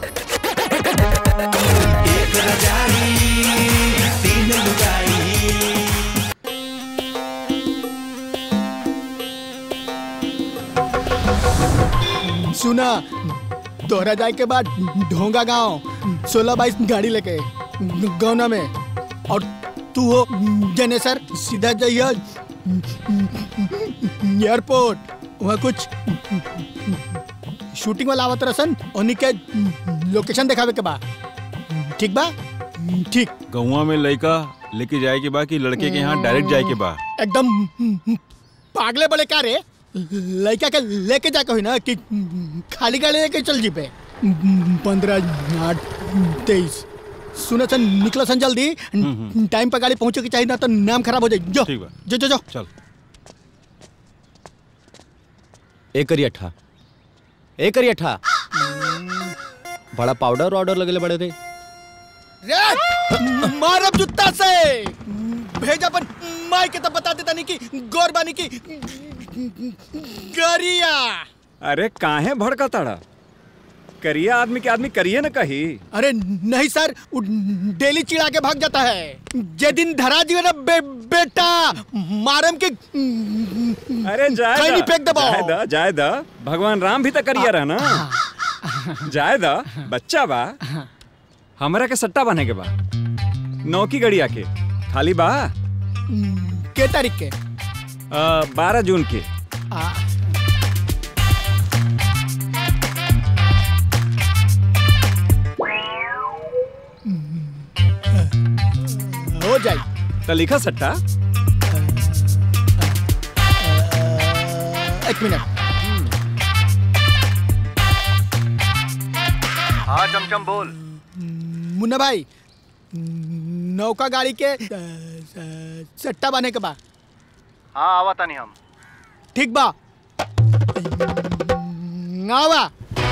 एक रजाई तीन लुगाई सुना दोहरा जाए के बाद ढोंगा गांव सोलह बाईस गाड़ी लेके गौना में और तू हो जनेसर सीधा जाइए एयरपोर्ट वहाँ कुछ शूटिंग वाला आवत रसन उन्हीं के लोकेशन दिखावे के बा ठीक बा ठीक गौवा में लड़का लेके जाए के बा कि लड़के के यहाँ डायरेक्ट जाए के बा एकदम पागले बड़े का रे लड़का के लेके जाके हुई ना कि खाली गाड़ी लेके चल जी पे पंद्रह आठ तेईस सुनो सन निकलो सन जल्दी टाइम पर गाड़ी पहुंचे की चाहिए ना तो नाम खराब हो जाए जो ठीक बा जो जो जो चल एक करी अट्ठा एक करी अट्ठा बड़ा पाउडर ऑर्डर लगेले बड़े थे रे मारब जूता से भेजा पर माई के तो बता देता नहीं कि गौर बानी की गरिया अरे काहे भड़का तड़ा करिया आदमी के आदमी करिए न कही अरे नहीं सर वो डेली चिढ़ा के भाग जाता है जे दिन धरा जी ना बे, बेटा मारम के अरे जाए खैनी दा, फेंक दबाओ। जाए दा जाए दा भगवान राम भी तो करिया रहा ना जाए दा बच्चा बा हमरा के सट्टा बने के बा नौकी गड़िया के खाली बा के तारीख के बारह जून के आ, हो जाए तो लिखा सट्टा एक मिनट हाँ चमचम बोल मुन्ना भाई नौका गाड़ी के अ, अ, सट्टा बने के बा हाँ आवा तानी हम ठीक बा आवा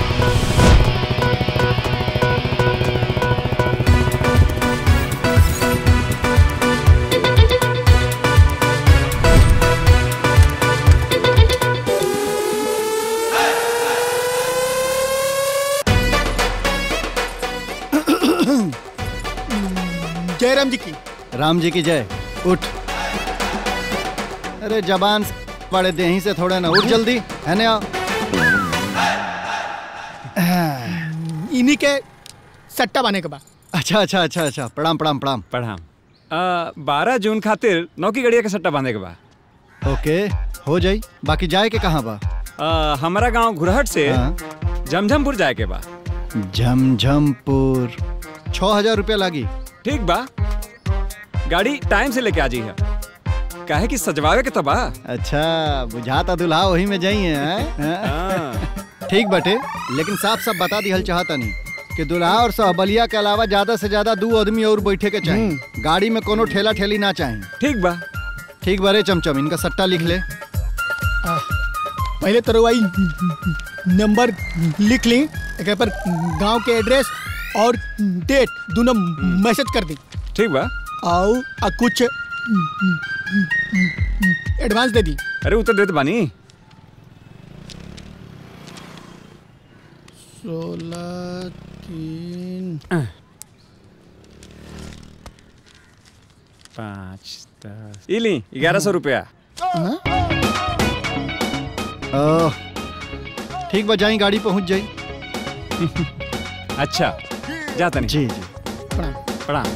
जयराम जी की राम जी की जय उठ अरे जबान से पड़े दे से थोड़े ना उठ जल्दी है ना इन्हीं के सट्टा बने के बा अच्छा अच्छा अच्छा अच्छा प्रणाम प्रणाम प्रणाम प्रणाम बारह जून खातिर नौकी गड़िया के सट्टा बांधे के बा ओके हो जाई बाकी जाए के कहाँ बा आ, हमारा गांव घुरहट से हाँ। जमझमपुर जाए के बा झमझमपुर छह हजार रुपया लागी ठीक बा गाड़ी टाइम से लेके आ जी है काहे कि सजवावे के तो बा अच्छा बुझाता दुल्हा वही में जाई है ठीक बटे लेकिन साफ साफ बता दिहल चाहता नहीं कि दुल्हा और सहबलिया के अलावा ज्यादा से ज्यादा दो आदमी और बैठे के चाहिए गाड़ी में कोनो ठेला ठेली ना चाहिए ठीक बा ठीक बरे चमचम इनका सट्टा लिख ले पहले तो रवाई नंबर लिख ली एक पर गांव के एड्रेस और डेट दोनों मैसेज कर दी ठीक बा आओ आ कुछ एडवांस दे दी अरे उतर देते बानी सोलह तीन पाँच दस इली ग्यारह सौ रुपया ओह, ठीक बा जाई गाड़ी पहुंच जाई अच्छा जाता नहीं जी जी प्रणाम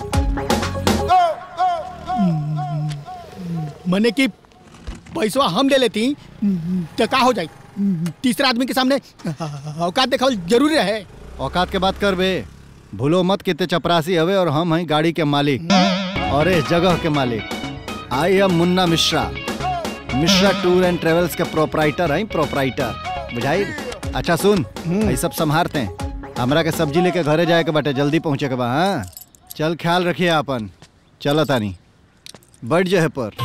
मने की पैसा हम ले लेती तो का हो जाए तीसरा आदमी के सामने औकात देखावल जरूरी रहे औकात के बात कर बे भूलो मत कितने चपरासी हवे और हम हैं गाड़ी के मालिक और इस जगह के मालिक I am Munna Mishra Mishra tour and travels के प्रोपराइटर हैं प्रोपराइटर बुझाई अच्छा सुन ये सब संभारते हैं हमरा के सब्जी लेके घरे जाए के बाटे जल्दी पहुंचे के बा हाँ चल ख्याल रखिए अपन चलो तानी बढ़ जाए पर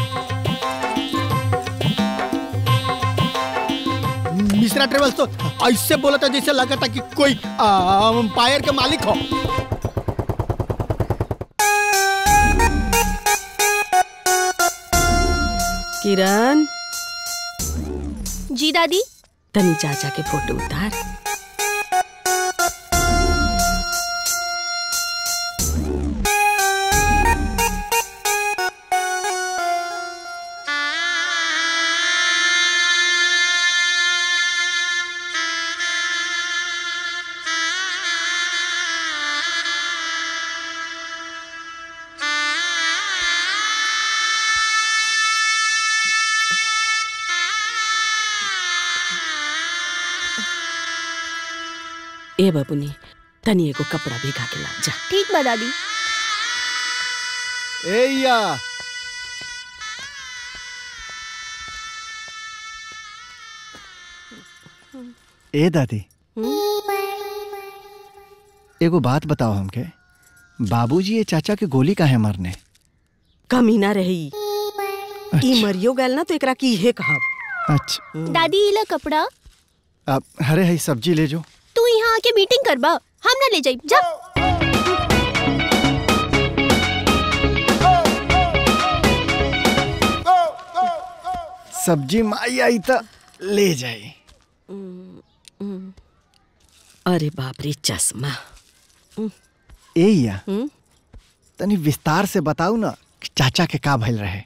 मिश्रा ट्रेवल्स तो ऐसे बोला था जैसे लगा था कि कोई अंपायर के मालिक हो किरण जी दादी तनी चाचा के फोटो उतार ए बबुनी तनी एगो कपड़ा भिगा के ला जा ठीक बा दादी ए या ए दादी एगो बात बताओ हमके बाबूजी ये चाचा के गोली काहे मारने कमी ना रही ई मरियो गल ना तो एकरा की इहे कहब अच्छा दादी इला कपड़ा अब हरे हई सब्जी ले जो तू यहाँ आके मीटिंग करबा हम ना ले जाई जा सब्जी माई आई तो ले जाई अरे बाप रे चश्मा ए या हम्म? तनी विस्तार से बताऊ ना कि चाचा के का भइल रहे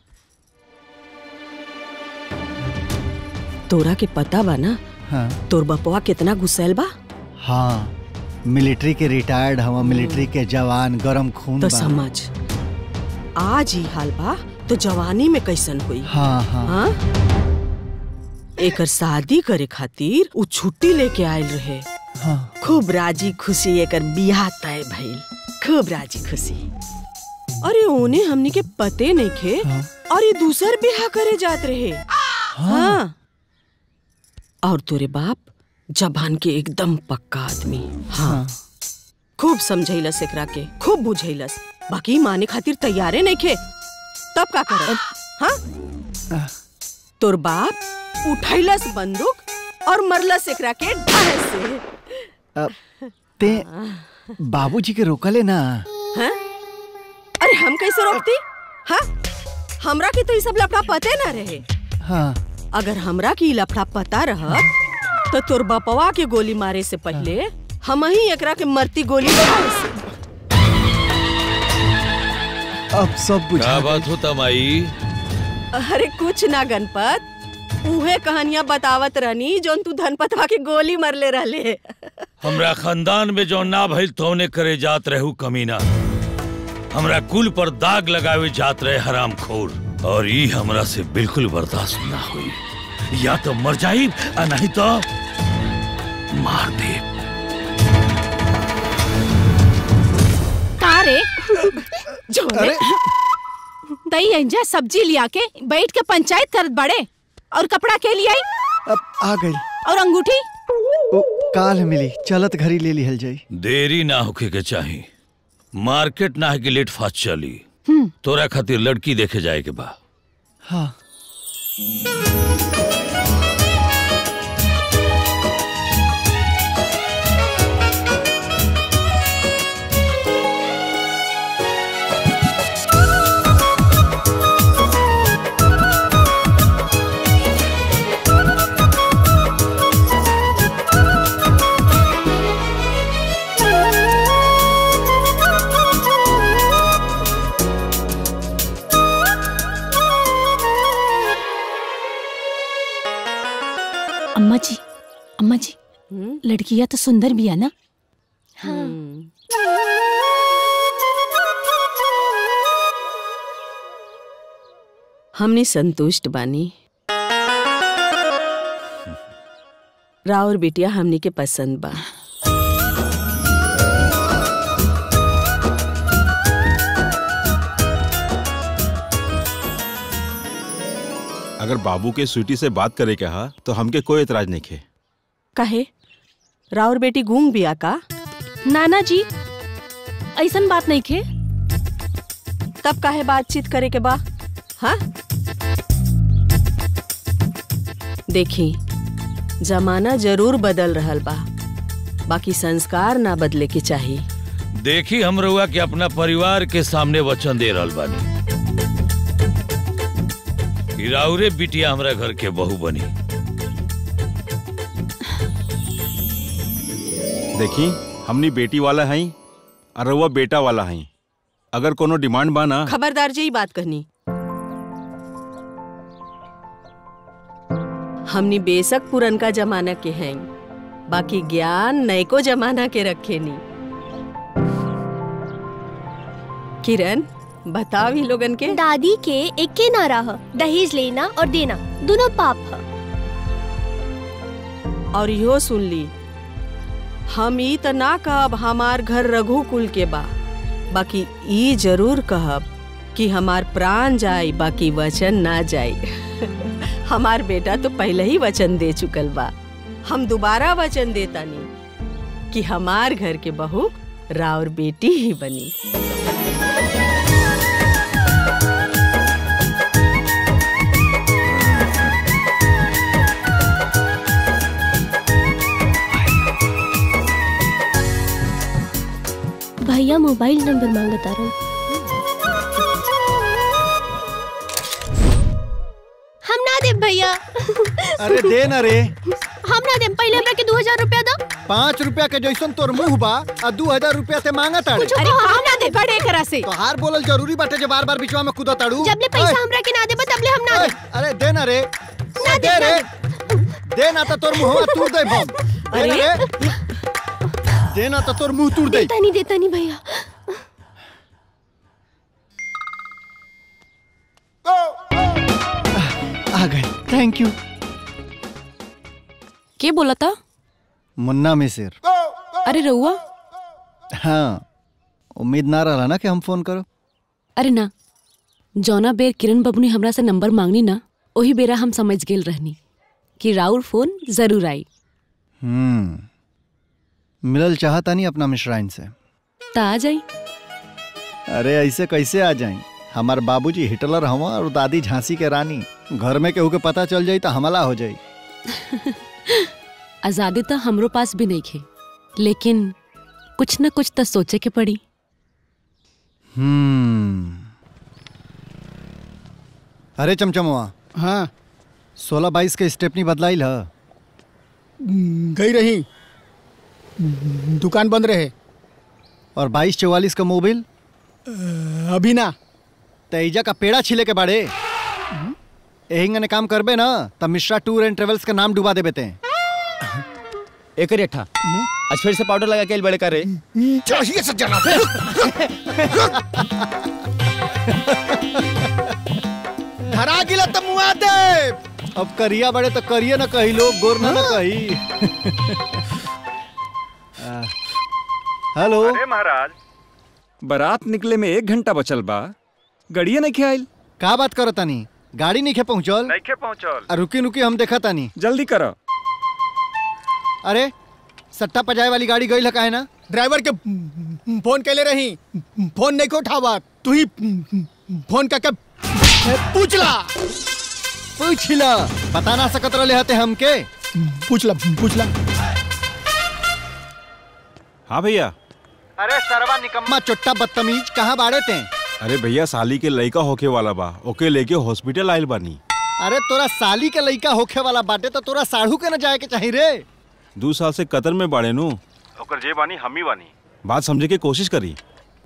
तोरा के पता बा ना हाँ तोर बपवा कितना गुस्सैल बा हाँ मिलिट्री के रिटायर्ड हवा मिलिट्री के जवान गरम खून तो बा। समझ आज ही हाल बा तो जवानी में कैसन हुई हाँ हाँ हाँ एकर शादी करे खातिर उ छुट्टी लेके आयल रहे हाँ खूब राजी खुशी एकर बियाह तय भइल खूब राजी खुशी अरे ओने हमनी के पते नहीं खे हाँ। और ये दूसर बियाह करे जात रहे हाँ और तोरे बाप जबान के एकदम पक्का आदमी हाँ खूब समझैलस एकरा के खूब बुझैलस बाकी माने खातिर तैयारे नहीं खे तब का करब हाँ तोर बाप उठैलस बंदूक और मरलस एकरा के ढाहे से अब ते बाबूजी के रोकले ना हैं? अरे हम कैसे रोकती हाँ हमरा के तो ये सब लफड़ा पते ना रहे हाँ अगर हमरा की लफड़ा पता रहत तो तोर बपवा के गोली मारे से पहले हम ही एकरा के मरती गोली मारे से अब सब बुझा क्या गइल। बात होता माई अरे कुछ ना गणपत उहे कहानियां बतावत रहनी जोन तू धनपतवा के गोली मरले रहले हमरा खानदान में जो ना भइल तोने करे जात रहू कमीना हमरा कुल पर दाग लगावे जात रहे हराम खोर और ई हमरा से बिल्कुल बर्दाश्त ना हुई या तो मर जाई आ नहीं तो मार दे का रे जोने दही अंजा सब्जी लिया के बैठ के पंचायत करत बड़े और कपड़ा के लिए आई अब आ गई और अंगूठी ओ, काल मिली चलत घरी ले लिहल जाई देरी ना होके के चाही मार्केट ना है कि लेट फास्ट चली तोरा खातिर लड़की देखे जाए के बा हाँ अम्मा जी अम्मा जी लड़कियां तो सुंदर भी है ना हमने संतुष्ट बानी राउर बिटिया हमनी के पसंद बा अगर बाबू के स्वीटी से बात करे कहा तो हमके कोई एतराज नहीं खे काहे राउर बेटी गूंग बिया का नाना जी ऐसन बात नहीं खे तब काहे बातचीत करे के बा हाँ देखी जमाना जरूर बदल रहल बा बाकी संस्कार ना बदले के चाहिए देखी हम रउआ के अपना परिवार के सामने वचन दे रहल बानी कि राउरे बिटिया हमरा घर के बहू बनी देखी हमनी बेटी वाला हई और रउआ बेटा वाला हई अगर कोनो डिमांड बा ना खबरदार जी बात कहनी हमनी बेशक पुरनका जमाना के हैं बाकी ज्ञान नयको जमाना के रखे नी किरण बताओ ही लोगन के दादी के एके ना रह दहेज लेना और देना दोनों पाप है और यो सुन ली हम ई त ना कहब हमार घर रघुकुल के बा बाकी ई जरूर कहब कि हमार प्राण जाई बाकी वचन ना जाई हमार बेटा तो पहले ही वचन दे चुकल बा हम दोबारा वचन देतानी कि हमार घर के बहू राउर बेटी ही बनी भैया मोबाइल नंबर मांगता रहो हम ना दे भैया अरे दे ना रे हम ना दे पहले हमरा के दो हजार रुपया दो पाँच रुपया के जैसन तोर मुंह बा आ दू हजार रुपया ते मांगा ताड़े अरे हम ना दे बड़े करा से तोहार बोलल जरूरी बाटे जे बार बार बिचवा में कूदा ताड़ू जब ले पैसा हमरा के ना दे तब ले हम ना ओए, दे अरे दे ना रे ना दे रे दे ना तो तोर मुंहवा तूड़ दे हम दे ना रे दे ना तो तोर मुंह तूड़ दे देता नहीं देता नहीं भैया आ गए थैंक यू के बोला था मुन्ना मिसिर अरे रउआ हाँ उम्मीद ना रहा ना कि हम फोन करो अरे ना जौना बेर किरण बबू ने हमरा से नंबर मांगनी ना वही बेरा हम समझ गेल रहनी कि राउर फोन जरूर आई हम्म मिलल चाहता नहीं अपना मिश्राइन से ता आ जाई अरे ऐसे कैसे आ जाए हमार बाबूजी हिटलर हवा और दादी झांसी के रानी घर में केहू के पता चल जाई तो हमला हो जाई आजादी तो हमरो पास भी नहीं खे लेकिन कुछ न कुछ तो सोचे के पड़ी हम्म अरे चमचमवा हाँ सोलह बाईस के स्टेपनी बदलाइल ह गई रही दुकान बंद रहे और बाईस चौवालीस का मोबिल अभी ना तेजा का पेड़ा छिले के बाड़े यही ने काम करबे ना तब मिश्रा टूर एंड ट्रेवल्स का नाम डुबा देबे ते एक रेठा आज फिर से पाउडर लगा के आइल बड़े का रे चाहिए सज्जना धरा गिला तो मुआ दे अब करिया बड़े तो करिए ना कही लोग गोर ना ना कही आ, हेलो अरे महाराज बारात निकले में एक घंटा बचल बा गड़िया नहीं खेल का बात करो तानी गाड़ी नहीं खे पहुंचल नहीं खे पहुंचल आ, रुकी रुकी हम देखा तानी जल्दी करो अरे सट्टा पजाए वाली गाड़ी गई है ना ड्राइवर के फोन कैले रही फोन नहीं को उठावा तू ही फोन करके पूछला पूछला बता ना सकत रहे हते हमके पूछला पूछला हाँ भैया अरे सरवा निकम्मा चोट्टा बदतमीज कहाँ बाड़े ते अरे भैया साली के लड़का होके वाला बा ओके लेके हॉस्पिटल आयल बानी अरे तोरा साली के लइका होखे वाला बाटे तो तोरा साढ़ू के न जाए के चाहिए रे दो साल से कतर में बाड़े नु ओकर जे बानी हम ही बानी बात समझे के कोशिश करी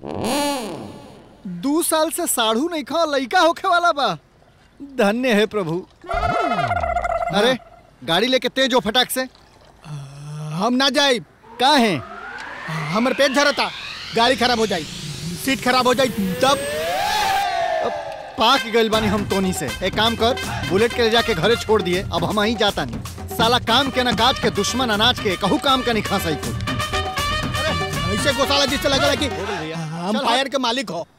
दू साल से साढ़ू नहीं खा लइका होखे वाला बा धन्य है प्रभु अरे गाड़ी लेके तेज हो फटाक से हम ना जाए का है हमर पेट झरता गाड़ी खराब हो जाई सीट खराब हो जाई तब पाक गइल बानी हम तोनी से एक काम कर बुलेट के ले जाके घरे छोड़ दिए अब हम ही जाता नहीं साला काम के ना काज के दुश्मन अनाज के कहू काम का नहीं खा सही को ऐसे गोसाला जिससे लगा कि हम फायर के मालिक हो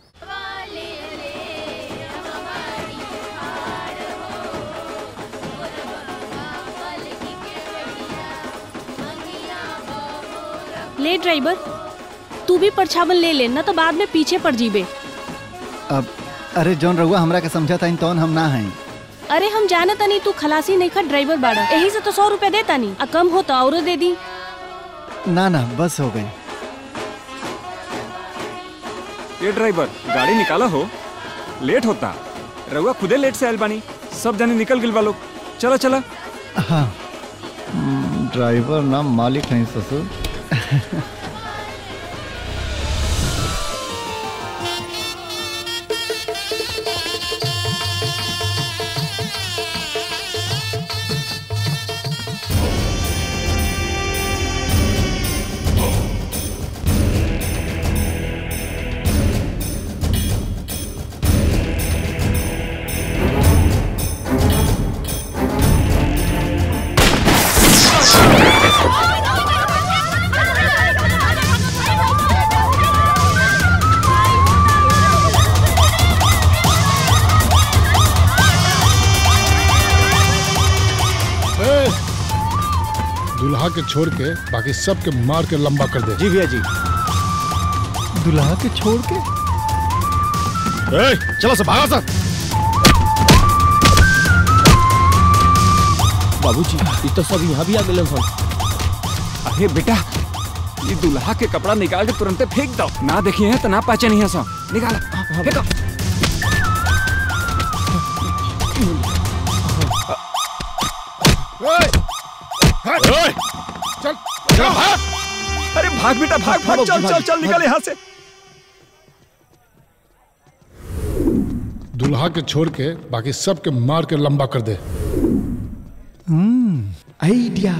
ले ड्राइवर तू भी परछावन ले ले ना तो बाद में पीछे पड़ जीबे अब अरे जौन रहुआ हमरा के समझा था तौन हम ना हैं अरे हम जाना तनी तू खलासी नहीं खा ड्राइवर बाड़ा यही से तो सौ रुपया देता नहीं आ कम हो तो और दे दी ना ना बस हो गई ये ड्राइवर गाड़ी निकाला हो लेट होता रहुआ खुदे लेट से आयल बानी सब जने निकल गिल बा लोग चला चला हाँ ड्राइवर ना मालिक नहीं ससुर दुल्हा के छोड़ के बाकी सबके मार के लंबा कर दे जी भैया जी दुल्हा के छोड़ के ए, चलो सब भागा सा बाबूजी ये तो सब यहाँ भी आ गए सन अरे बेटा ये दुल्हा के कपड़ा निकाल के तुरंत फेंक दो ना देखिए हैं तो ना पहचानी है सो निकाल फेंको चल चल भाग अरे भाग बेटा भाग भाग चल चल चल निकल यहाँ से दुल्हा के छोड़ के बाकी सबके मार के लंबा कर दे आइडिया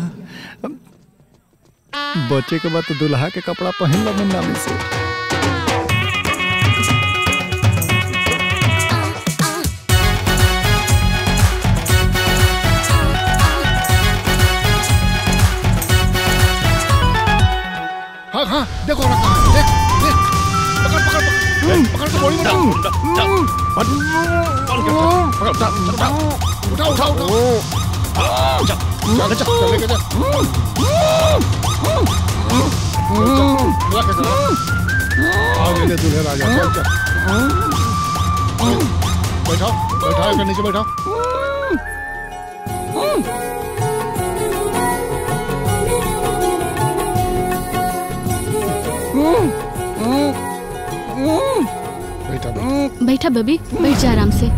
बच्चे के बाद तो दुल्हा के कपड़ा पहन लो मुन्ना में से हाँ हाँ देखो ना कहाँ है, देख देख पकड़ पकड़ पकड़ पकड़ के गोली मारो उठा उठा उठा चल चल चल लेके चल बुला के चल आ गए ले दूल्हे राजा चल चल बैठाओ बैठाओ इधर नीचे बैठाओ बैठा बैठा बैठा बेबी बैठ जा आराम से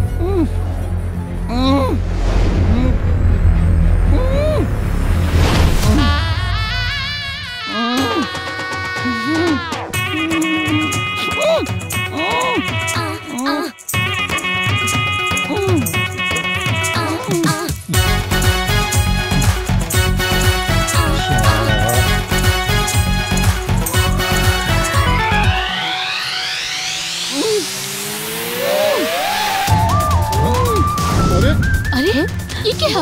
अरे अरे ये क्या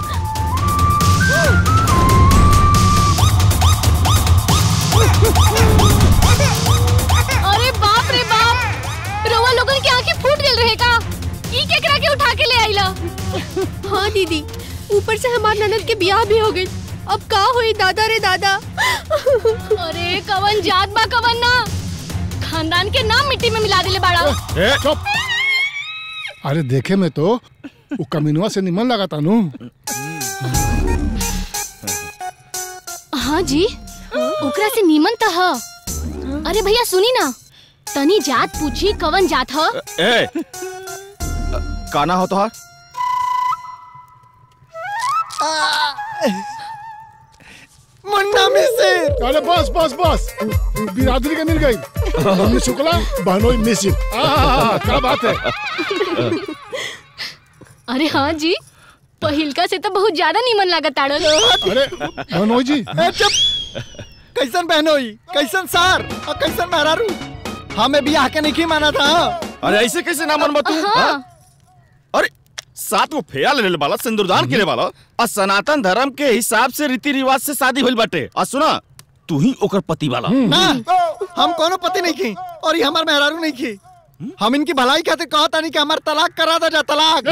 अरे बाप रे बाप रोवा लोगन के आंखें फूट गल रहे का ई केकरा के उठा के ले आइला हाँ दीदी ऊपर से हमार ननद के ब्याह भी हो गई अब का हुई दादा रे दादा अरे कवन जात बा कवन ना खानदान के नाम मिट्टी में मिला दिले बाड़ा ए, चुप अरे देखे में तो वो कमीनुआ से निमन लगा था नू हाँ जी ओकरा से नीमन त ह अरे भैया सुनी ना तनी जात पूछी कवन जात ह ए काना हो तोहार मुन्ना में से अरे बस बस बस बिरादरी के मिल गई मम्मी शुक्ला बहनोई मिसिर आहा, क्या बात है अरे हाँ जी पहिलका से तो बहुत ज्यादा नीमन लागत ताड़न अरे बहनोई जी ए, चुप कैसन बहनोई कैसन सार और कैसन मेहरारू हमें बियाह के नहीं माना था अरे ऐसे कैसे ना मन तू हाँ। हाँ? अरे सात गो फेया लेने वाला सिंदूरदान के वाला और सनातन धर्म के हिसाब से रीति रिवाज से शादी होल बाटे और सुना तू ही ओकर पति वाला ना हम कोनो पति नहीं की और ये हमार मेहरारू नहीं की हम इनकी भलाई खातिर कहता नहीं कि हमार तलाक करा दे जा तलाक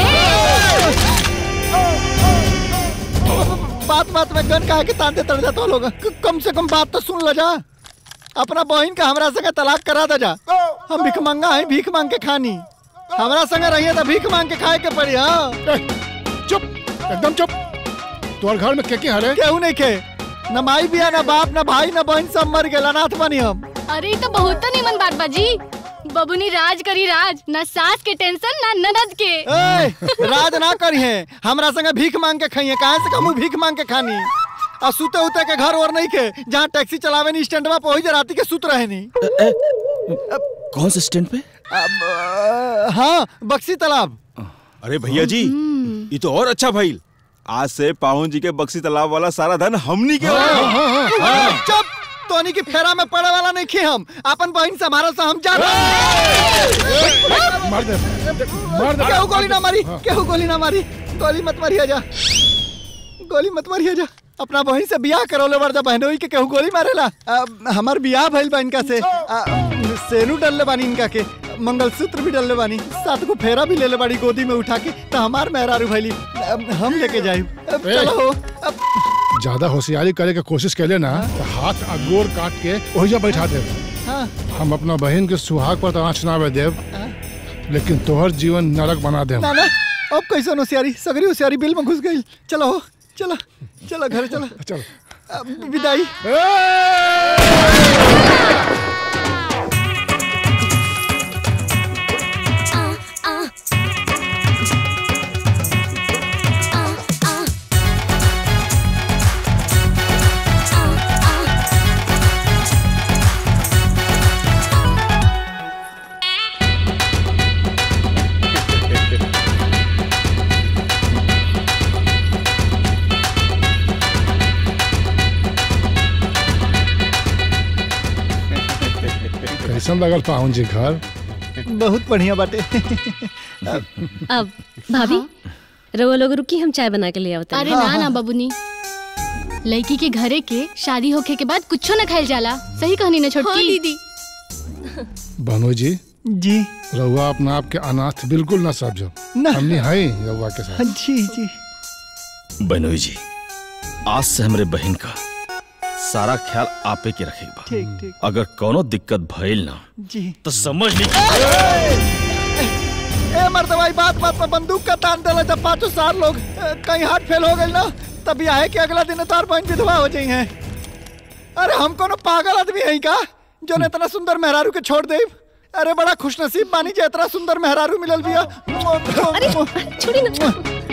बात बात में गन कहा के तांते तड़ जाता लोग क- कम से कम बात तो सुन ल जा अपना बहन का हमरा संगे तलाक करा दे जा हम भीख मांगा है भीख मांग के खानी हमरा संगे रहिए तो भीख मांग के खाए के पड़ी हाँ चुप एकदम चुप तोहर घर में के के हरे केहू नहीं खे न माई बिया न बाप न भाई न बहन सब मर गए अनाथ बनी हम अरे ई तो बहुत नीमन बात बाजी बबुनी राज करी राज ना सास के टेंशन ना ननद के ए, राज ना करिए हमरा संगे भीख मांग के खाइए कहाँ से कमू भीख मांग के खानी आ सुते उते के घर और नहीं के जहाँ टैक्सी चलावे नहीं स्टैंड में पहुंच राती के सुत रहे नहीं कौन से स्टैंड पे अब, अ, हाँ बक्सी तालाब अरे भैया जी ये तो और अच्छा भइल आज से पाहुन जी के बक्सी तालाब वाला सारा धन हमनी के होगा। चुप तोनी की फेरा में पड़े वाला नहीं खे हम अपन बहन से हमारा से हम जाना मार दे मार दे केहू गोली ना मारी केहू गोली ना मारी गोली मत मारिया जा गोली मत मारिया जा अपना बहन से बियाह करौले बार जा बहनोई के केहू गोली मारेला आ, हमार बियाह भइल बा इनका से आ, सेनू डलले बानी इनका के मंगलसूत्र भी डलले बानी सात को फेरा भी लेले बाड़ी गोदी में उठा के तो हमार मेहरारू भइली अब हम लेके जाई अब ए। चलो अब ज्यादा होशियारी करे के कोशिश कैले ना तो हाथ आ गोर काट के ओहिजा बैठा दे हाँ हम अपना बहन के सुहाग पर तो आँच ना आवे देव लेकिन तोहर जीवन नरक बना देव ना ना अब कैसे होशियारी सगरी होशियारी बिल में घुस गई चलो हो चलो चलो घर चलो चलो अब विदाई कैसन लगल पाहुन जी घर बहुत बढ़िया बाटे अब भाभी रवा लोग रुकी हम चाय बना के ले आवते अरे ना ना बबुनी लड़की के घरे के शादी होखे के बाद कुछो न खाइल जाला सही कहनी ना छोटकी हाँ, दीदी भानु जी जी रहुआ अपना आप के अनाथ बिल्कुल ना समझो ना। हमने है रहुआ के साथ जी जी बनोई जी आज से हमरे बहन का सारा ख्याल आपे के रखेगा ठीक ठीक अगर कोनो दिक्कत भइल ना जी तो समझ ली ए मर्दवाई बात बात पर बंदूक का तान देला जब पांचों सार लोग ए, कहीं हाथ फेल हो गए ना तभी आए कि अगला दिन तार बहन विधवा हो जाई हैं अरे हम कोनो पागल आदमी है का जो ने इतना सुंदर मेहरारू के छोड़ दे अरे बड़ा खुशनसीब बानी जे इतना सुंदर मेहरारू मिलल बिया अरे छोड़ी ना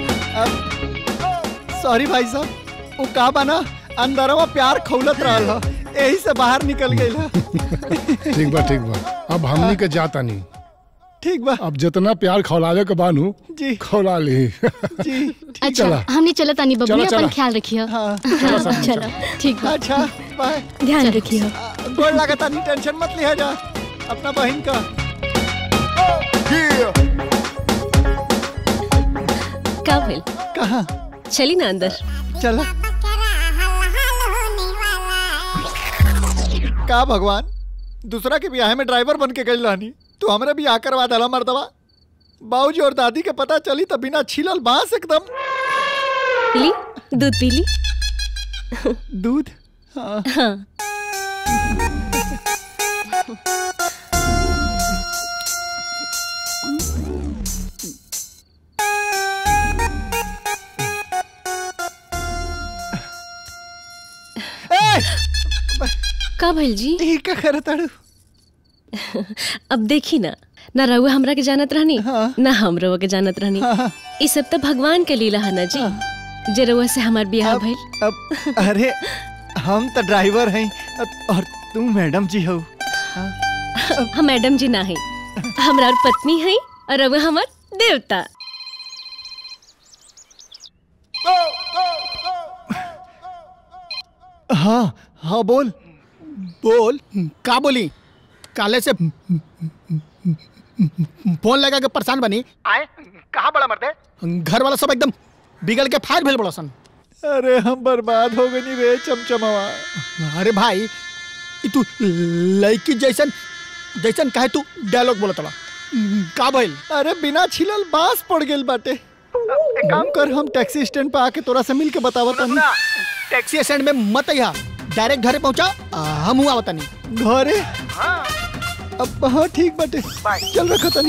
सॉरी भाई साहब वो का बना अंदरवा प्यार खौलत रहल ह यही से बाहर निकल गई ठीक बा ठीक बा अब हमनी के जाता नहीं ठीक बा अब जितना प्यार खौलावे के बानू जी खौला ली जी अच्छा चला। हमने चला तानी बबुनी चला, अपन चला। ख्याल रखियो हाँ चलो सब चलो ठीक बा अच्छा बाय ध्यान रखियो गोड़ लगता नहीं टेंशन मत लिया जा अपना बहन का का भइल कहा चली ना अंदर चला का भगवान दूसरा के ब्याह में ड्राइवर बन के गई रहनी तू हमरे भी आ करवा दला मर्दवा बाबूजी और दादी के पता चली तो बिना छीलल बांस एकदम ली दूध पी ली दूध हाँ हाँ का भइल जी ई का करत अड़ू अब देखी ना ना रउआ हमरा के जानत रहनी ना हम रउआ के जानत रहनी ई सब तो भगवान के लीला है ना जी जे रउआ से हमार बियाह भइल अब अरे हम तो ड्राइवर हैं और तुम मैडम जी हो हम मैडम जी ना है हमरा और पत्नी है और रउआ हमार देवता हाँ हाँ बोल बोल का बोली काले से फोन लगा के परेशान बनी आए कहाँ बड़ा मर्दे घर वाला सब एकदम बिगड़ के फायर भेल बड़ा सन अरे हम बर्बाद हो गए रे चमचमावा अरे भाई ई तू लड़की जैसन जैसन कहे तू डायलॉग बोलत बा का भइल अरे बिना छिलल बांस पड़ गेल बाटे एक काम कर हम टैक्सी स्टैंड पे आके तोरा से मिल के बतावत हनी टैक्सी स्टैंड में मत अइहा डायरेक्ट घरे पहुंचा आ, हम हुआ बतानी घरे अब हाँ ठीक बाटे चल रखा तनी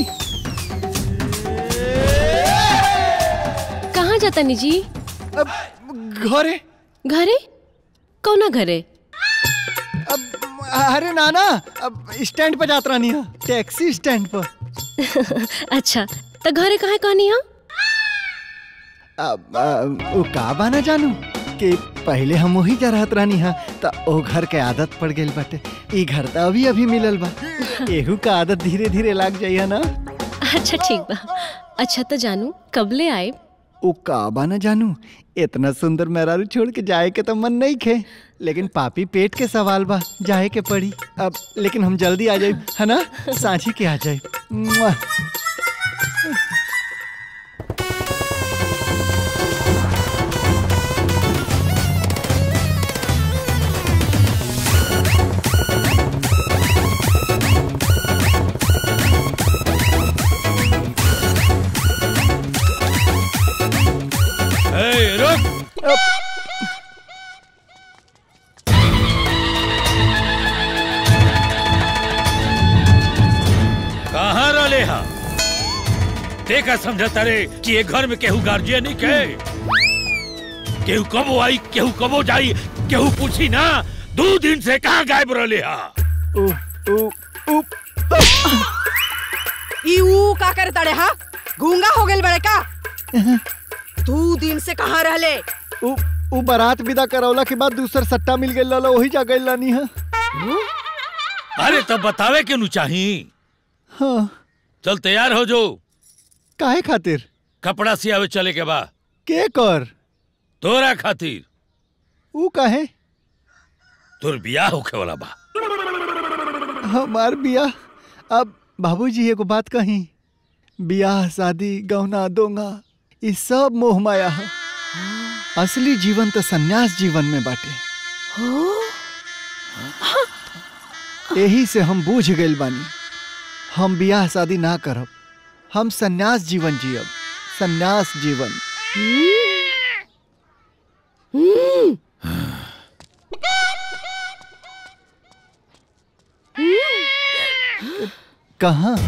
कहाँ जाता नी जी अब घरे घरे कौना घरे अब अरे नाना अब स्टैंड पे जात रहनी है टैक्सी स्टैंड पर अच्छा तो घरे कहाँ कहनी है अब आ, वो का बाना जानू कि पहले हम वही जा रहत रहनी हा त ओ घर के आदत पड़ गेल बाटे ई घर त अभी अभी मिलल बा एहू का आदत धीरे धीरे लाग जाइए ना अच्छा ठीक बा अच्छा तो जानू कब ले आए ओ का बाना जानू इतना सुंदर मेहरारू छोड़ के जाए के तो मन नहीं खे लेकिन पापी पेट के सवाल बा जाए के पड़ी अब लेकिन हम जल्दी आ जाए है ना सांझी के आ जाए मुआ। ए, रुक का समझता रे कि ये घर में केहू गार्जियन नहीं के केहू कबो आई केहू कबो जाई केहू पूछी ना दो दिन से कहाँ गायब रहले हा ई ऊ का करे तड़े हा गूंगा हो गेल बड़े का दू दिन से कहाँ रहले उ उ बारात विदा करौला के बाद दूसर सट्टा मिल गइल रहल वही जा गइल लानी है अरे तब बतावे के नु चाही हाँ चल तैयार हो जो काहे खातिर कपड़ा सियावे चले के बा के कर तोरा खातिर उ काहे तोर बियाह होखे वाला बा हमार बियाह अब बाबूजी एगो बात कही बियाह शादी गहना दोंगा ई सब मोह माया है असली जीवन तो सन्यास जीवन में बाटे यही से हम बूझ गइल बानी हम बियाह शादी ना करब हम सन्यास जीवन जियब सन्यास जीवन कहाँ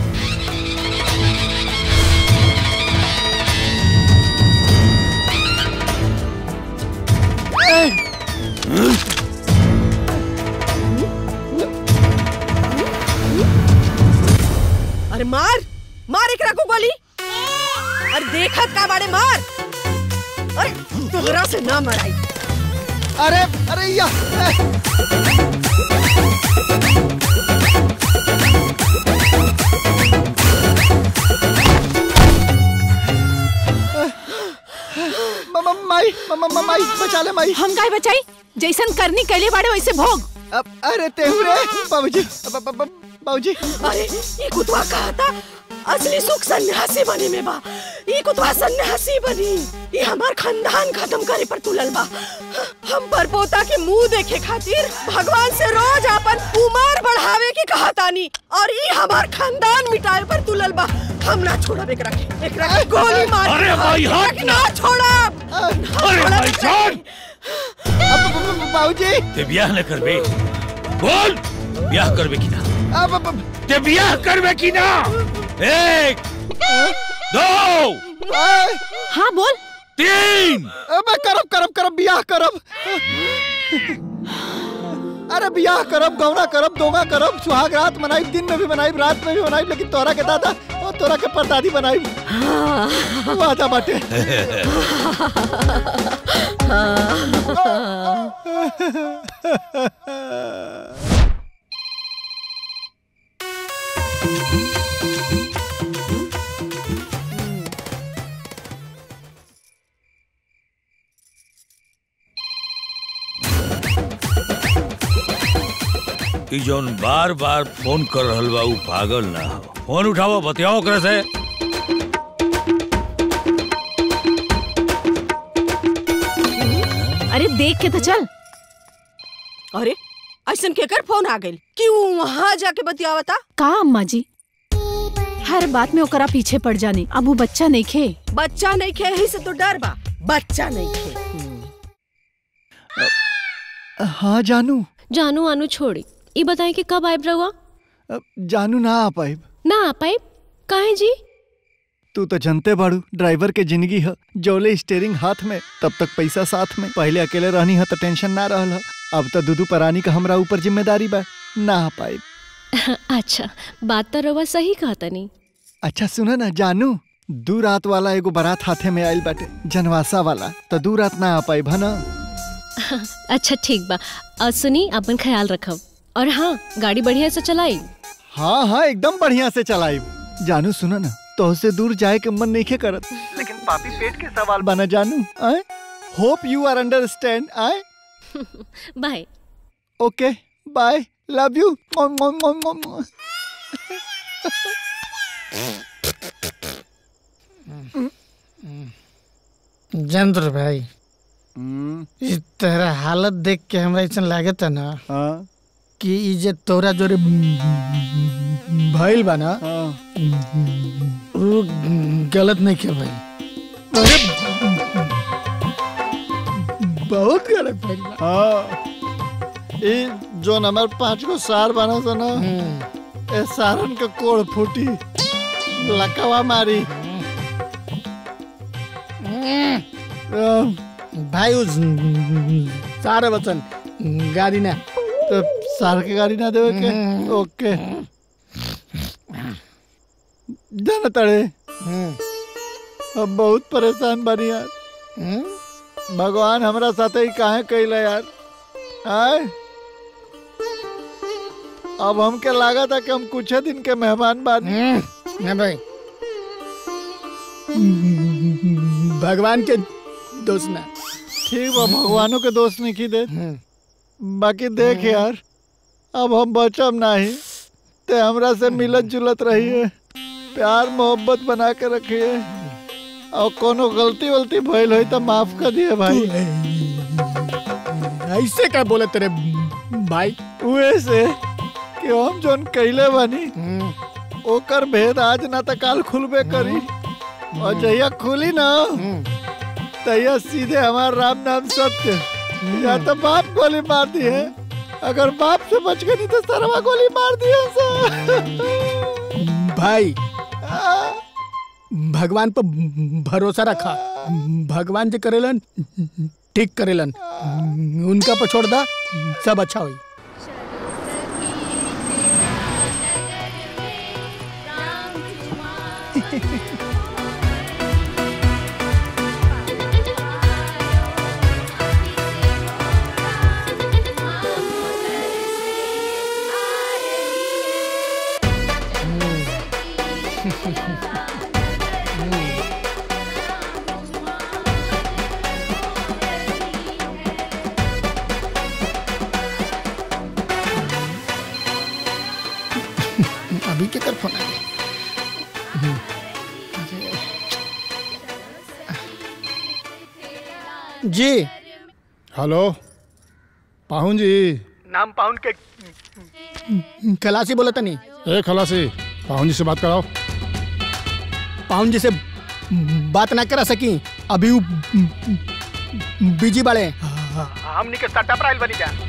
अरे मार मार एकरा को गोली अरे देखत का बाड़े मार अरे तोहरा से ना मराई अरे अरे या मम्मा माई मम्मा माई बचा ले माई हम काय बचाई जैसन करनी कैले बाड़े वैसे भोग अब अरे तेहू रे बाबूजी ब- ब- ब- बाबूजी अरे ये कुतवा कहा था असली सुख सन्यासी बने में बा ये कुतवा सन्यासी बनी ये हमार खानदान खत्म करे पर तुलल बा हम पर पोता के मुंह देखे खातिर भगवान से रोज अपन उमर बढ़ावे के कहा तानी और ये हमार खानदान मिटाए पर तुलल बा हम ना छोड़ब एकरा के एकरा के गोली मार अरे भाई, हट एकरा के ना छोड़ब अरे भाई जान बाबूजी ते बियाह न करबे बोल बियाह करबे कि ना अब अब- अब- ते बियाह करबे कि ना एक दो हाँ बोल तीन अबे करब करब करब बियाह करब अरे बियाह करब गौना करब दोगा करब सुहाग रात मनाई दिन में भी मनाई रात में भी मनाई लेकिन तोरा के दादा और तोरा के परदादी बनाई वादा बाटे ई जौन बार बार फोन कर रहल बा उ पागल ना हो फोन उठाओ बतियाओ ओकरा से अरे देख के तो चल अरे ऐसन केकर फोन आ गइल कि वो वहां जाके बतियावता का अम्मा जी हर बात में ओकरा पीछे पड़ जानी अब वो बच्चा नहीं खे बच्चा नहीं खे ही से तो डर बा बच्चा नहीं खे हाँ जानू जानू आनू छोड़ी ई बताएं कि कब आयब रहुआ अब जानू ना आ पाइब ना आ पाइब काहे जी तू तो जनते बाड़ू ड्राइवर के जिंदगी है जोले स्टेयरिंग हाथ में तब तक पैसा साथ में पहले अकेले रहनी है तो टेंशन ना रहल है अब तो दूधू परानी का हमरा ऊपर जिम्मेदारी बा ना आ पाइब अच्छा बात तो रहुआ सही कहता नहीं अच्छा सुना ना जानू दू रात वाला एगो बारात हाथे में आइल बाटे जनवासा वाला तो दू रात ना आ पाइब है ना अच्छा ठीक बा और सुनी अपन ख्याल रखब और हाँ गाड़ी बढ़िया से चलाई हाँ हाँ एकदम बढ़िया से चलाइब जानू सुना ना तो से दूर जाए के मन नहीं करत लेकिन पापी पेट के सवाल बना जानू I hope you are understand I bye okay bye love you जंत्र भाई ई तेरा हालत देख के हमरा ऐसा लागत है ना कि ई जे तोरा जोरे भइल बा ना वो गलत नहीं के भाई अरे बहुत गलत भइल बा हाँ ई जो नंबर पाँच को सार बना था ना ए सारन के कोड़ फूटी लकवा मारी भाई उस सारे वचन गाड़ी ना तो सार के गाड़ी ना देवे के ओके जाना तड़े अब बहुत परेशान बनी यार भगवान हमरा साथे ही काहे कैला यार आय अब हमके लागा था कि हम कुछ दिन के मेहमान बानी ना भाई भगवान के दोस्त ना ठीक बा भगवानों के दोस्त नहीं की दे बाकी देख यार अब हम बचब नहीं ते हमरा से मिलत जुलत रहिए प्यार मोहब्बत बना के रखिए और कोनो गलती वलती भइल होई तो माफ कर दिए भाई ऐसे क्या बोले तेरे भाई वैसे कि हम जोन कैले बानी ओकर भेद आज ना तो काल खुलबे करी और जहिया खुली ना तहिया सीधे हमार राम नाम सत्य या तो बाप गोली मार दी है अगर बाप से बच गई नहीं तो सरवा गोली मार दी है भाई भगवान पर भरोसा रखा भगवान जो करेलन ठीक करेलन उनका पर छोड़ दा सब अच्छा होई अभी के कर फोन आ गया जी हेलो पाहुन जी नाम पाउन के खलासी बोला था नहीं ए खलासी पाहुन जी से बात कराओ पाउन जी से बात ना करा सकी अभी वो बिजी बाड़े हमनी के सट्टा प्राइल बनी जा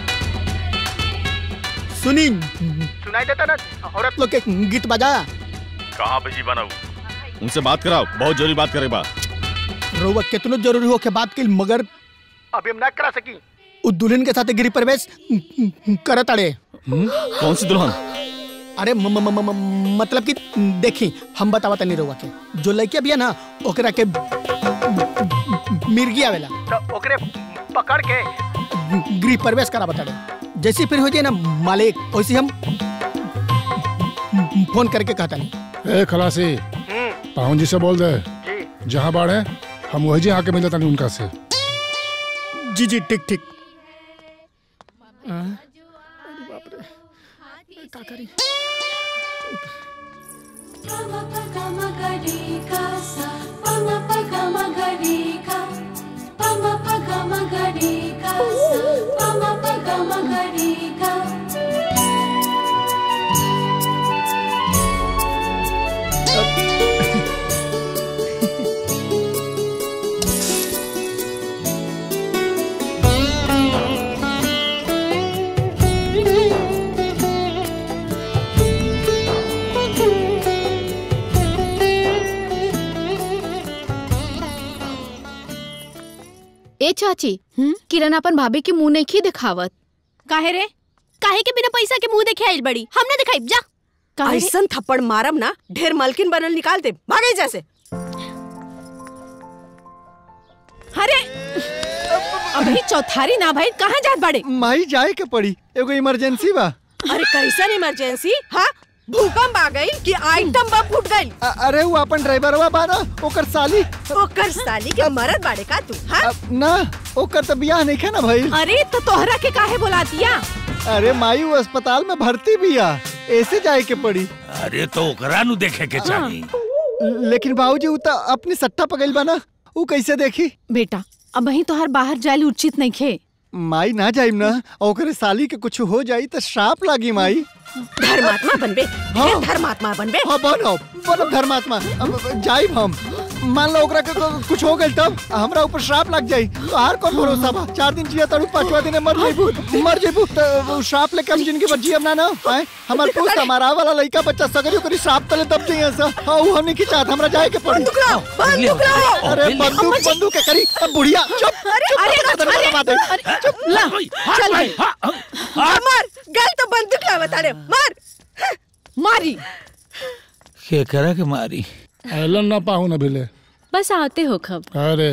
सुनी सुनाई देता ना औरत लोग के गीत बजा कहाँ बिजी बनाऊ उनसे बात कराओ बहुत जरूरी बात करे बा रोवा कितनो जरूरी हो के बात की मगर अभी हम ना करा सकी उ दुल्हन के साथ गिरी प्रवेश करत अड़े कौन सी दुल्हन अरे म, म, म, म, मतलब कि देखी हम बतावा तनी रोवा के जो लड़के भी है ना ओकरा के मिर्गी आवेला तो ओकरे पकड़ के गृह प्रवेश करा बता जैसे फिर हो जाए ना मालिक वैसे हम फोन करके कहता नहीं ए खलासी पाहुन जी से बोल दे जहाँ बाढ़ है हम वही जी आके मिलता तानी उनका से जी जी ठीक ठीक ए चाची किरण अपन भाभी के मुंह नहीं दिखावत काहे रे काहे के बिना पैसा के मुंह देखे आइल बड़ी हमने दिखाई जा काहे? ऐसन थप्पड़ मारम ना ढेर मालकिन बनल निकाल दे भागे जैसे अरे अभी चौथारी ना भाई कहाँ जात बाड़े माई जाए के पड़ी एगो इमरजेंसी बा अरे कैसन इमरजेंसी हाँ भूकंप आ गई कि आइटम बम फूट गई अ- अरे वो अपन ड्राइवरवा बा ना ओकर साली ओकर साली के मरद बाड़े का तू हाँ ना ओकर तो बियाह नहीं ना भाई अरे तो तोहरा के काहे बुला दिया अरे माई वो अस्पताल में भर्ती बिया ऐसे जाए के पड़ी अरे तो ओकरा नु देखे के चाही लेकिन बाबूजी उ तो अपनी सट्टा पगल बा ना उ कैसे देखी बेटा अब वही तोहर बाहर जायल उचित नहीं खे माई ना जाइम ना और ओकरे साली के कुछ हो जाई तो श्राप लागी माई धर्मात्मा बनबे ढेर धर्मात्मा बनबे हाँ बनो बनो धर्मात्मा अब जाइब हम मान लो ओकरा के को- कुछ हो गइल तब हमरा ऊपर श्राप लग जाई तो हार कौन भरोसा बा चार दिन जिया तड़ू पांचवा दिन मर जइबू मर जइबू तो वो श्राप लेके हम जिंदगी भर जियब ना ना आए हमार पूछ हमारा वाला लइका बच्चा सगरी ओकरी श्राप तले दब जइया सा हां उ हमनी की चाहत हमरा जाए के पड़ी बंदूक लाओ अरे बंदूक बंदूक के करी अब बुढ़िया चुप अरे अरे अरे अरे चुप ला चल भाई मार गल तो बंदूक ला बता मार मारी के करा के मारी एलन ना पाहू ना भिले बस आते हो खब अरे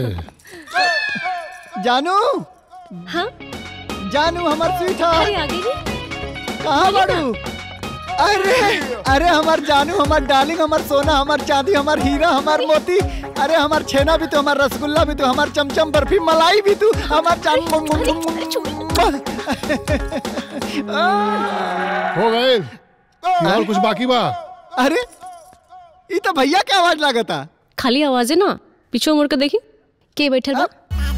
जानू हाँ जानू हमार स्वीट अरे आगे कहाँ बाड़ू अरे अरे हमार जानू हमार डार्लिंग हमार सोना हमार चांदी हमार हीरा हमार मोती अरे हमार छेना भी तो हमार रसगुल्ला भी तो हमार चमचम बर्फी मलाई भी तू हमार चांद हो गए और कुछ बाकी बा अरे ये तो भैया क्या आवाज लागता खाली आवाज है ना पीछे मुड़ के देखी के बैठल बा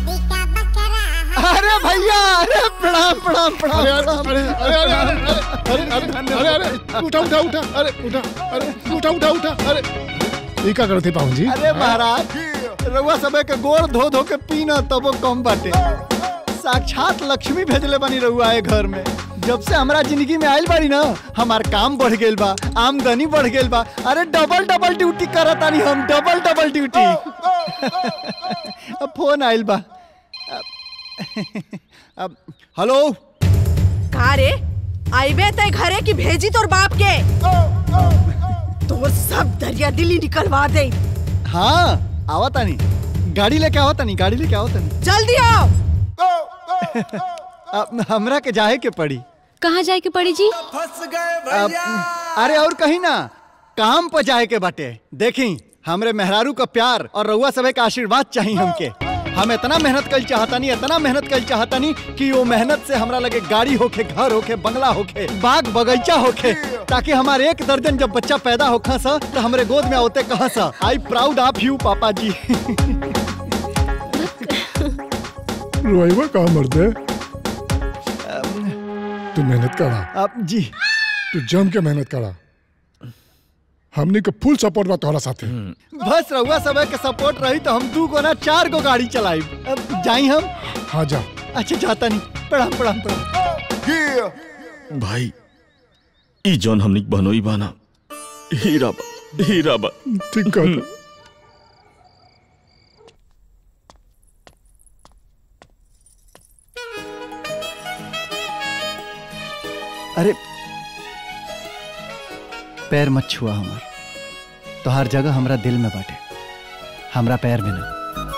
अरे भैया अरे प्रणाम प्रणाम प्रणाम अरे अरे प्रणाम। अरे अरे अरे अरे अरे अरे अरे उठा उठा उठा अरे उठा अरे उठा उठा उठा अरे ये क्या करते पाहू जी अरे महाराज रउआ सबे के गोड़ धो धो के पीना तबो कम बाटे साक्षात लक्ष्मी भेजले बनी रउआ ए घर में जब से हमरा जिंदगी में आइल बाड़ी ना हमार काम बढ़ गेल बा आमदनी बढ़ गेल बा अरे डबल डबल ड्यूटी करत तानी हम डबल डबल ड्यूटी अब फोन आइल बा अब हेलो का रे आइबे ते घरे की भेजी तोर बाप के तोर सब दरिया दिली निकलवा दे हाँ आवा तानी गाड़ी लेके आवा तानी गाड़ी लेके आवा तानी जल्दी आओ अब हमरा के जाए के पड़ी कहाँ जाए के पड़ी जी अब, अरे और कहीं ना काम पर जाए के बाटे देखी हमरे मेहरारू का प्यार और रउआ सबे का आशीर्वाद चाहिए हमके हम इतना मेहनत कल चाहतानी इतना मेहनत कल चाहतानी कि वो मेहनत से हमरा लगे गाड़ी होखे घर होखे बंगला होखे बाग बगीचा होखे ताकि हमारे एक दर्जन जब बच्चा पैदा होखा सा तो हमरे गोद में होते कहा सा आई प्राउड ऑफ यू पापा जी रुआईवा कहाँ मरते तू मेहनत करा अब जी तू जम के मेहनत करा हमने के फुल सपोर्ट बा तोहरा साथे बस रउआ सबे के सपोर्ट रही तो हम दू गो ना चार गो गाड़ी चलाई अब जाई हम हाँ जा अच्छा जाता नहीं प्रणाम प्रणाम प्रणाम भाई ई जौन हमनी के बहनोई बाना हीरा बा हीरा बा ठीक कहता अरे पैर मत छुआ हमार तो हर जगह हमरा दिल में बाटे हमरा पैर में ना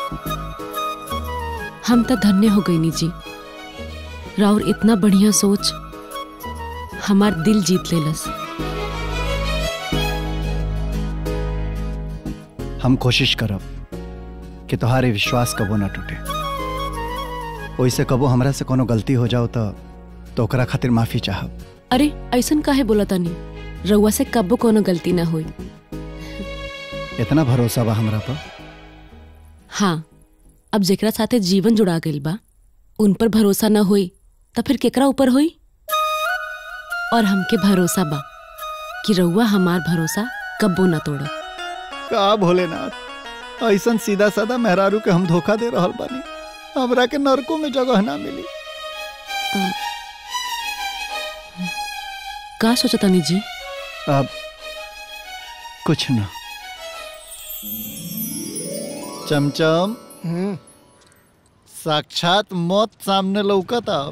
हम तो धन्य हो गई नी जी राउर इतना बढ़िया सोच हमार दिल जीत लेलस हम कोशिश करब कि तुम्हारे विश्वास कबो ना टूटे ओइसे कबो हमरा से कोनो गलती हो जाओ तो तो ओकरा खातिर माफी चाहब अरे ऐसन काहे बोला तानी रउआ से कब्बो कोनो गलती ना हुई इतना भरोसा बा हमरा पर हाँ अब जेकरा साथे जीवन जुड़ा गइल बा उन पर भरोसा ना होई तो फिर केकरा ऊपर होई और हमके भरोसा बा कि रउआ हमार भरोसा कब्बो ना तोड़ का भोलेनाथ ऐसन सीधा साधा मेहरारू के हम धोखा दे रहल बानी हमरा के नरकों में जगह ना मिली का सोचतानी जी अब कुछ ना चमचम साक्षात मौत सामने लौकत अब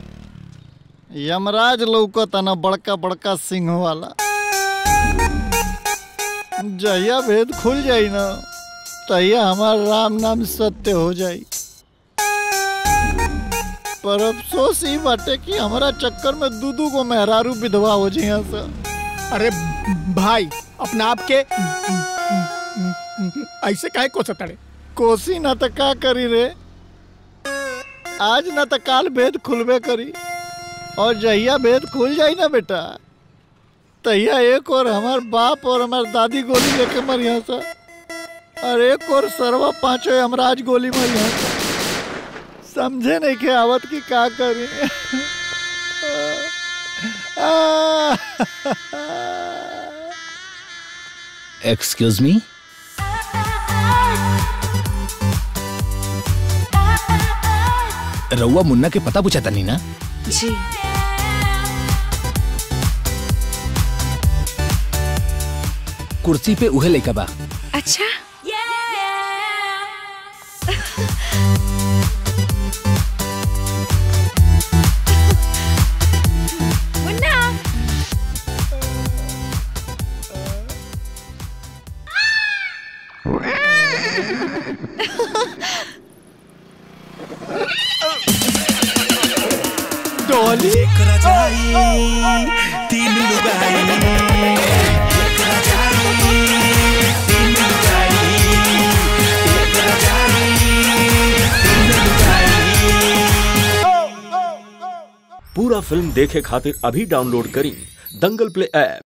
यमराज लौकत ना बड़का बड़का सिंह वाला जहिया भेद खुल जाई ना तहिया हमार राम नाम सत्य हो जाई पर अफसोस ही बाटे कि हमारा चक्कर में दू दू को मेहरारू विधवा हो जिया सा अरे भाई अपना आप के ऐसे काहे को सतड़े कोसी ना तो का करी रे आज ना तो काल भेद खुलबे करी और जहिया भेद खुल जाई ना बेटा तहिया एक और हमार बाप और हमार दादी गोली लेके मरिया सा और एक और सरवा पांचों हमराज गोली मरिया सा समझे नहीं के आवत की का करी एक्सक्यूज मी रउआ मुन्ना के पता पूछा तनी ना जी कुर्सी पे उहे लइका बा अच्छा मुन्ना डॉली एक रजाई तीन लुगाई एक रजाई तीन लुगाई एक रजाई तीन लुगाई पूरा फिल्म देखे खातिर अभी डाउनलोड करी दंगल प्ले ऐप